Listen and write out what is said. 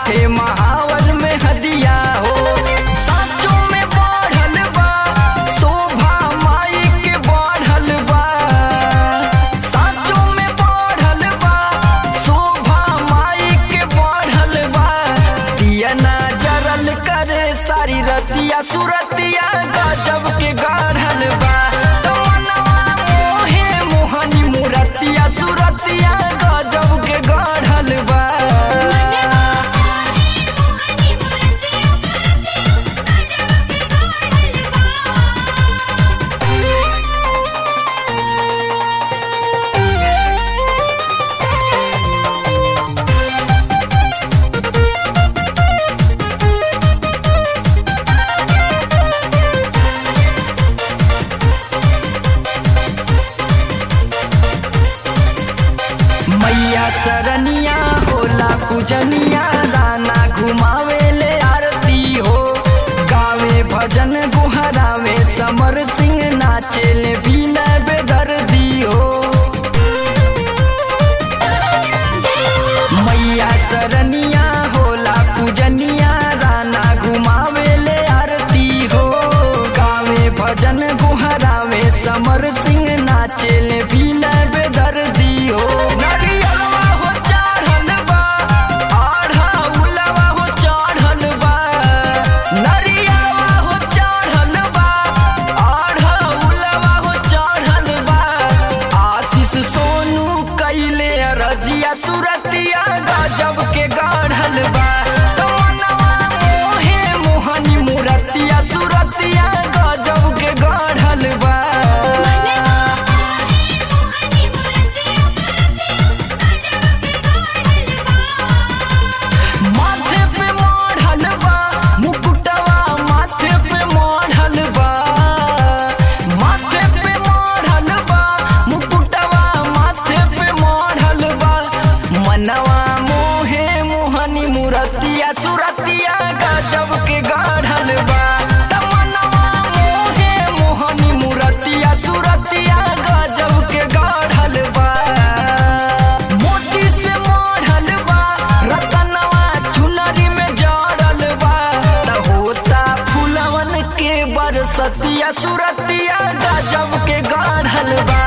हाथे महावर में हदिया हो साचों में बढ़ल बा शोभा माई के बढ़ल बा साचों में बढ़ल बा शोभा माई के बढ़ल बा दिया ना जरल करे सारी रतिया सुरतिया गजब के गढ़ल बा तमन्नवा मोहे मोहनी मुरतिया सुरतिया गजब के गढ़ल बा मैया सरनिया होला पूजनिया राना घुमावे ले आरती हो गावे भजन गुहरावे समर सिंह नाचे ले बीना बेदर्दी हो मैया सरनिया होला पूजनिया राना घुमावे ले आरती हो गावे भजन गुहरावे समर सिंह नाचे ले बीना बेदर्दी हो नरियलवा हो चढ़ल बा आढ़ा उलवा हो चढ़ल बा नरियलवा हो चढ़ल बा आढ़ा उलवा हो चढ़ल बा आशीष सोनू कैले रजिया सुरतिया गजब के गढ़ल बा तमन्नवा मोहे मोहनी मुरतिया सुरतिया गजब के गढ़ल बा माथे पे मढ़ल बा मुकुटवा माथे पे मढ़ल बा माथे पे मढ़ल बा मुकुटवा माथे पे मढ़ल बा मनवा मोहे मोहनी मुरतिया सुरतिया गजब के गढ़ल बा तमन्नवा मोहे मोहनी मुरतिया सुरतिया गजब के गढ़ल बा मोती से मढ़ल बा रतनवा चुनरी में जड़ल बा त होता फुलवन के बरसतिया सुरतिया गजब के गढ़ल बा